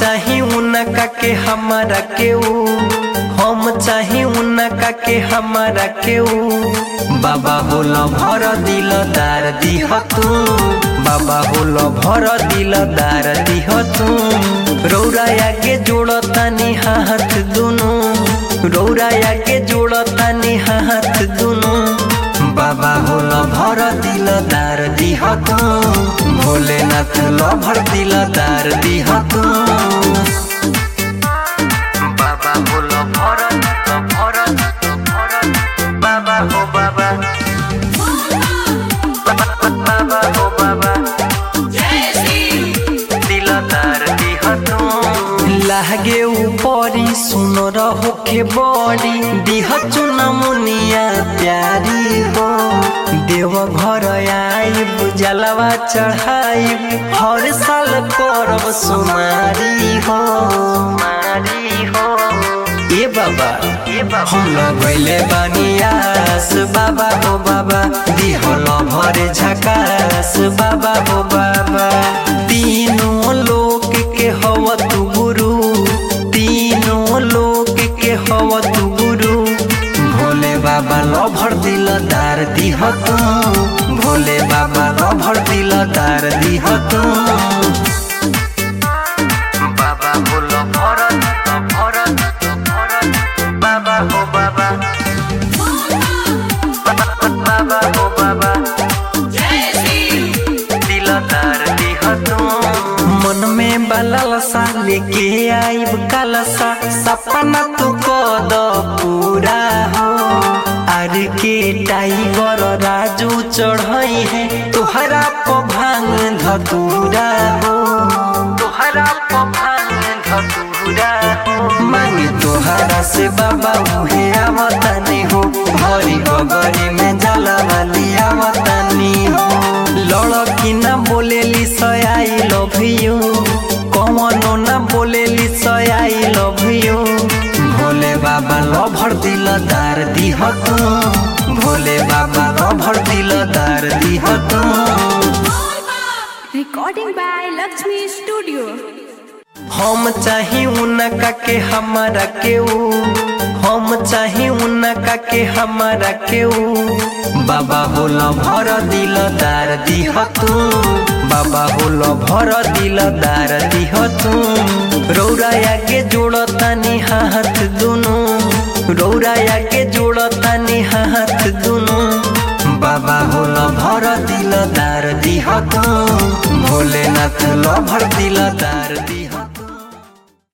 चाही उनका के हमारा के ऊ हम चाही उनका के हमारा के ऊ बाबा होल भर दिल दार दिह तू बाबा होल भर दिल दार दिह तू रौरा आगे जोड़तानी हाथ दुनु रौरा आगे जोड़तानी हाथ दुनु बाबा होल भर दिल दार दिह तू भोलेनाथ ल भर दिल दार दिह तू बाबा होल भर भर भर बाबा हो बाबा बाबा हो बाबा दिल दार दिह तू लागे ऊपरी सुन रहो के बड़ी दिह चुना मुनिया प्यारी हो देव घर आइब जलवा चढ़ाइब हर साल करब सुमारी हो मारी हो ए बाबा हम लगैले बानियास बाबा हो बाबा दिहल भरे झकास बाबा हो बाबा तीनों लोक के हव तू गुरु तीनों लोक के हव तू गुरु भोले बाबा ल भर दिल दार दिह तू भोले बाबा ल भर दिल दार दिह तू बाबा बोल भरत भरत भरत बाबा हो बाबा बाबा हो बाबा दिल दार दिह तू मन में बलसा लेके आइब कलसा सपना तू कद पूरा हो आर के टाइगर राजू चढ़ई है तुहरा प भांग धतूरा हो तुहरा प भांग धतूरा हो मांगे तुहरा से बाबा उहे आवतानी हो भरी गगरी में जला वाली आवतानी हो लड़की ना बोलेली सय आई लव यू कमनो ना बोलेली सय आई लव यू भोले बाबा ल भर दिल दार दिह तू भोले बाबा ल भर दिल दार दिह तू Recording by Lakshmi Studio. हम चाही उनका के हमारा के ऊ हम चाही उनका के हमारा के ऊ बाबा होल भर दिल दार दिह तू बाबा होल भर दिल दार दिह तू रौरा आगे जोड़तानी हाथ दुनु रौरा आगे जोड़तानी हाथ दुनु बाबा होल भर दिल दार दिह तू भोलेनाथ ल भर दिल दार दिह